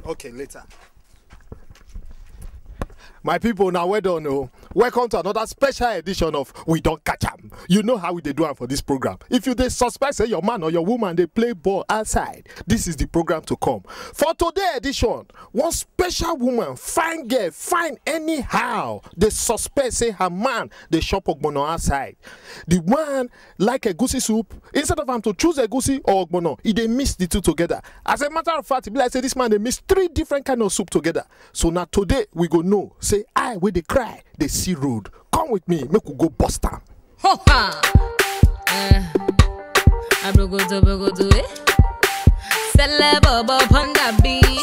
Okay, later. My people, now well done. Oh. Welcome to another special edition of We Don't Catch 'em. You know how we dey do am for this program. If you dey suspect say your man or your woman dey play ball outside, this is the program to come. For today edition, one special woman, fine girl, fine anyhow, dey suspect say her man dey chop ogbono outside. The one like egusi soup, instead of am to choose egusi or ogbono, e dey mix the two together. As a matter of fact, e be like say this man dey mix three different kind of soup together. So na today we go know say I wey dey cry dey see road. Come with me, make we go bust am. Ho ha! Eh, abrogodo brogodo eh. Celeb upon the beat.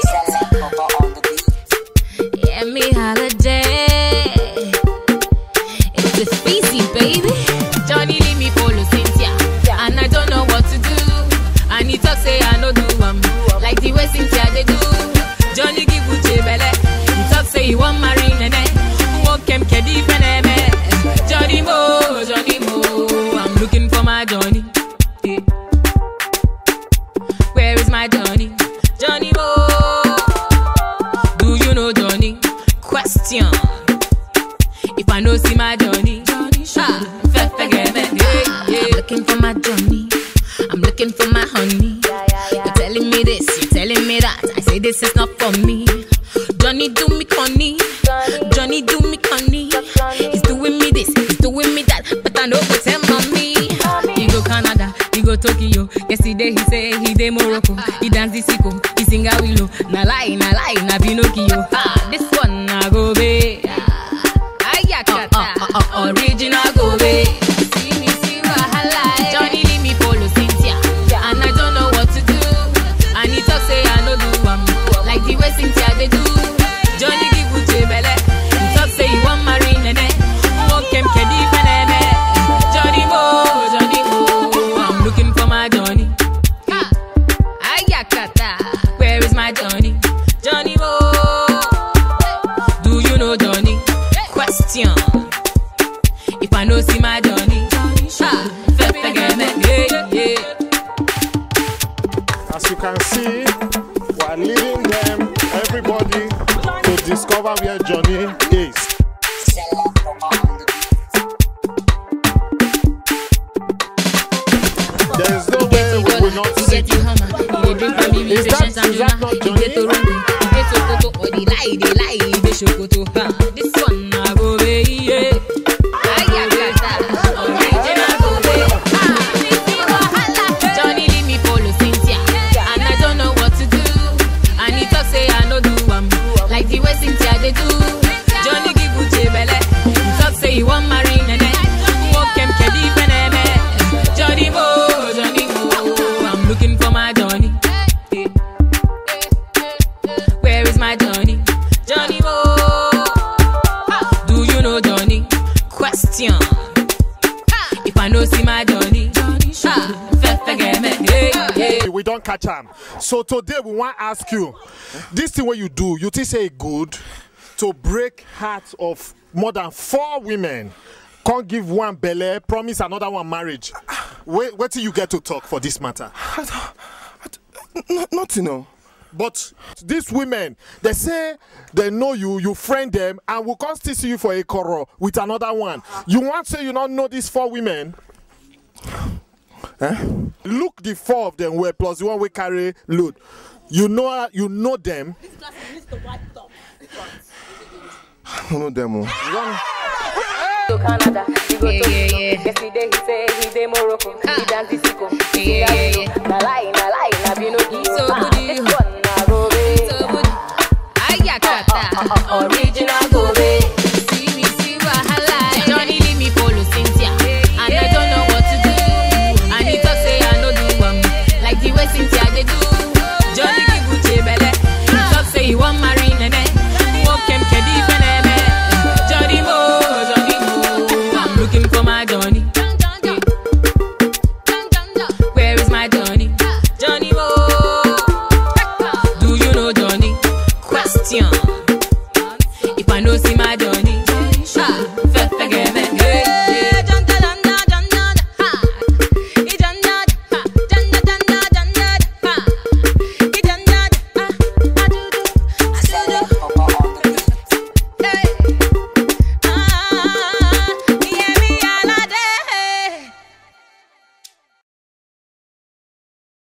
Yeah, me holiday. It's a feasty, baby. Johnny leave me follow Cynthia, and I don't know what to do. And he talk say I no do am like the way Cynthia they do. Johnny give Uche belle. He talk say he want marry nene. Walk him kedi feneme. Johnny Mo, Johnny Mo, I'm looking for my Johnny. Yeah. Where is my Johnny? Johnny Mo. Do you know Johnny? Question. If I know see my Johnny, ah, fe- forget me. Yeah, yeah. Looking for my Johnny. I'm looking for my honey. You're telling me this, you're telling me that. I say this is not for me. Johnny do me conny. Johnny do me conny. He's doing me this, he's doing me that. But I know what's him on me. He go Canada, he go Tokyo. Yesterday he say he dey Morocco. He dance the sicko, he sing a willow. Na lie, na lie, na Pinocchio. Ah, this one na go be. Ayakata, uh, uh, uh, original go be. See me see wahala. Johnny leave me follow Cynthia, and I don't know what to do. And he talk say I no do am like the way Cynthia they do. Johnny give Uche belle. He talk say he want marry nene. Walk him kedi feneme. Johnny Mo, Johnny Mo, I'm looking for my Johnny. Ah, Ayakata, where is my Johnny? Johnny Mo, do you know Johnny? Question. If I know see my Johnny, ah, fe- forget me. Yeah, yeah. As you can see, we are leading them, everybody, to discover where Johnny is. There is no way we will not You see get you hammer, you dey drink from me with Is that- patience and is that Juma. not You Johnny? dey Toronto, you dey Sokoto, or the lie, they lie, you dey Sokoto. Ha, This one na go be yeah. Ayakata, original go be. Ah, Missy Wahala. Johnny leave me follow Cynthia, and I don't know what to do. And he talk say I no do am like the way Cynthia they do. Johnny give Uche belle, he talk say he want marry nene. Walk him kedi feneme. Johnny Mo, Johnny Mo, I'm looking for my Johnny. Where is my Johnny? Johnny Mo. Do you know Johnny? Question. If I know see my Johnny, ah, fe- forget me. Yeah, yeah. we don't catch am. So today we want to ask you, this thing what you do, you think say it good to break hearts of more than four women, can't give one belle, promise another one marriage. Wait, wait till you get to talk for this matter. N- nothing, no. But these women, they say they know you, you friend them, and will come still see you for a quarrel with another one. You want to say you don't know these four women? Eh? Look the four of them were plus the one we carry load. You know you know them. I don't know them. oh. to Canada, he go Yeah, to yeah, Togo. yeah. Yesterday he say he dey Morocco, Ah. he dance the sicko, he Yeah, sing a yeah, willow. Na lie, na lie, na Pinocchio. So Ah, good, you. This one na go be. So good. Ayakata, original